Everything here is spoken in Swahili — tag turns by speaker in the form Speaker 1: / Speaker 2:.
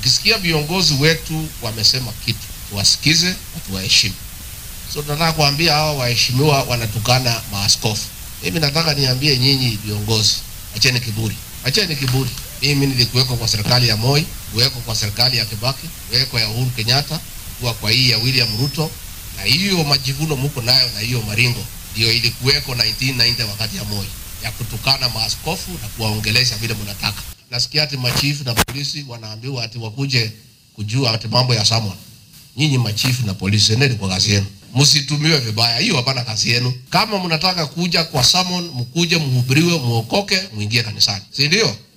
Speaker 1: Ukisikia viongozi wetu wamesema kitu, tuwasikize na tuwaheshimu. So tunataka kuambia hawa waheshimiwa wanatukana maaskofu. Mimi nataka niambie nyinyi viongozi, acheni kiburi, acheni kiburi. Mimi nilikuweko kwa serikali ya Moi, kuweko kwa serikali ya Kibaki, kuweko ya Uhuru Kenyatta, kuwa kwa hii ya William Ruto, na hiyo majivuno muko nayo na hiyo maringo ndio ilikuweko 1990 wakati ya Moi ya kutukana maaskofu na kuwaongelesha vile mnataka. Nasikia ati machifu na polisi wanaambiwa ati wakuje kujua ati mambo ya Samuel. Nyinyi machifu na polisi, endeni kwa kazi yenu, msitumiwe vibaya. Hiyo hapana kazi yenu. Kama mnataka kuja kwa Samuel, mkuje mhubiriwe, muokoke, muingie kanisani, si ndio?